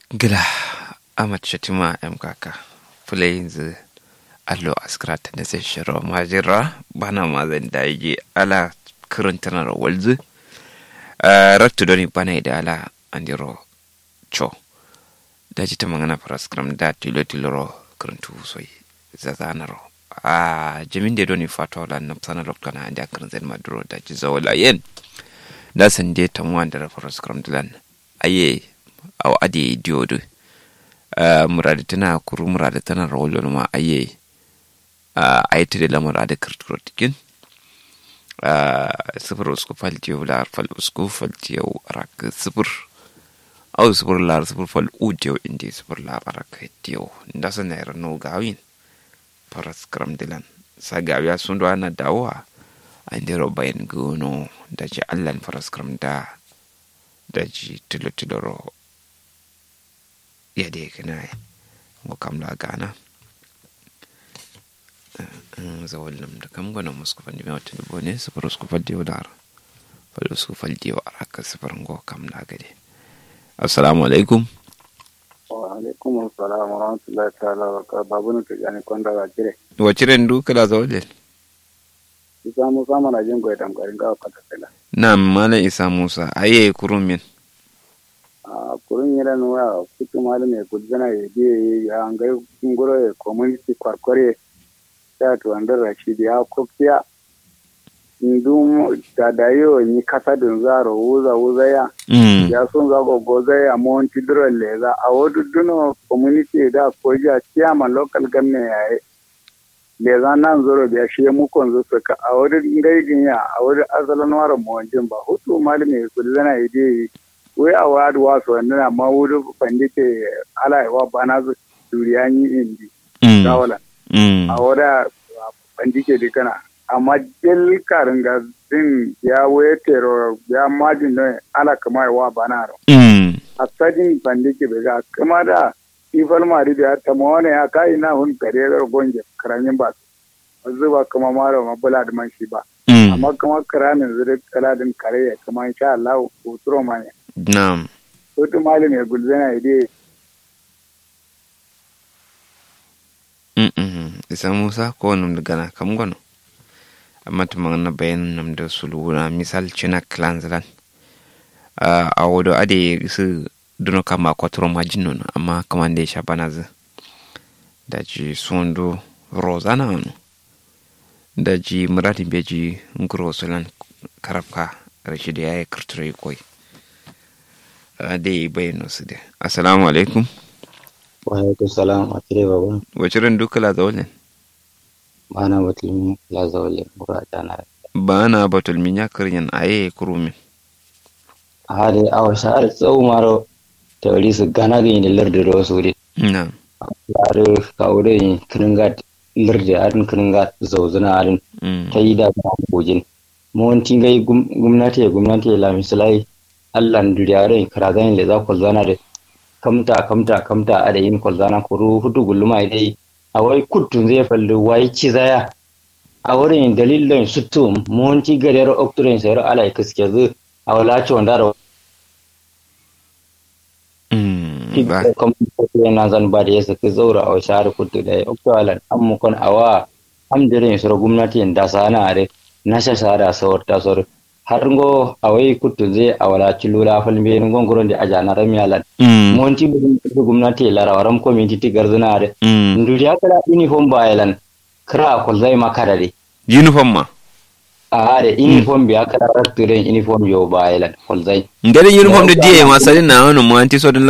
gila amat shatima m kaka fulai yanzu allo askrata da sai shiro majira bana ma zan da yi ala karantanar walzu rattu doni bana da ala andiro cho da ji ta magana paraskram da tilo tiloro karantu soi zazanaro a jamin da doni fata wala na sana lokana anda karan zai maduro da ji zawala yen da san je tamuwa da paraskram dilan aye aw adi diodu uh, murade tana kuru murade tana rawolo ma aye uh, ayte de lamar ade kirturo tikin uh, sifir usku fal diyo lar fal usku fal diyo rak sifir aw sifir lar sifir fal u diyo indi sifir lar rak diyo ndasa na era no gawin paras kram dilan sa gawiya sun do ana dawa andiro bayan gono da ji allan paras kram da da ji tilo tiloro yade kana ngo kam la gana zawal nam da kam gona musku fandi me wata dubo ne sufur usku faldi wa dar fal usku faldi wa araka sufur ngo kam la gade assalamu alaikum wa alaikum assalam wa rahmatullahi ta'ala wa barakatuh babu ne tijani konda ga jire wa ciren du kala zawal isa musa mana jin goyi damgarin ga kata kala na mala isa musa aye kurumin a kurun yira nuwa kutu malam ya gudzana ya biye ya an ga ngoro ya community kwarkware ya to andar rashid ya kofiya ndum da dayo ni kasa dun zaro wuza wuza ya ya sun za go goza ya monti dro leza a wodu duno community da koja chairman local government ya leza nan zoro biya shi mu kon zo suka a wodu ngaigin ya a wodu asalan waro mo ba hutu malam ya gudzana ya biye wai a wadu wasu wannan amma wuri fandi ke ala wa bana su duriyan yi indi dawala a wada fandi ke dikana amma jel karin ga din ya waye tero ya majin don ala kama wa bana ro a sadin fandi ke bega kama da ifal mari da ta mawane ya kai na hun kare ga gonje karamin ba zuba kama maro mabula da man shi ba amma kama karamin zuri kaladin kare ya kama insha Allah uturo mane Na'am. Wata malam ya gulzana ide. Isa Musa ko num da gana kam gono. Amma ta magana bayan nam da suluna misal cina clanzlan. A wado ade su duno kama kwatro majin nono amma kama da ya sha bana zu. Da ji sundu rozana wani. Da ji muradin beji nguro sulan karafka rashi da ya yi kirtiro koi. da yi bayyana su da assalamu alaikum wa alaikum salam a tire babu wace ran duka la zawalin ba na batulmi la zawalin bura ta na ba na batulmi ya karyan aye kurumin a hade awa sha'ar tsawo maro ta wari su gana gani da lardin da wasu wuri na yare kawo da yin kiringa lardin arin kiringa zauzuna arin ta yi da ba gojin mawanci gai gwamnati gwamnati la misalai allah duriyare karazan le za ko zana da kamta kamta kamta a da yin kwalzana ko ru hudu gulluma dai a wai kuttun zai falli wai ci zaya a wurin dalilin suttu monti gariyar okturin sayar ala ya kaske zu a wala ci wanda da na zan ba da ya saki zaura a shahar kuttu da ya oktuwalan an mukon awa amdirin sura gwamnati da sana a na shashara sawar tasar har ngo awai kuttu ze awala cilula falmbe ngo ngoron de ajana ramyalan monti bu gumnati la rawaram community garzuna de nduri akala uniform bayalan kra ko zai makara de uniform ma a de uniform bi akala ratturen uniform yo bayalan ko zai ngari uniform de die ma salin na wono mo anti so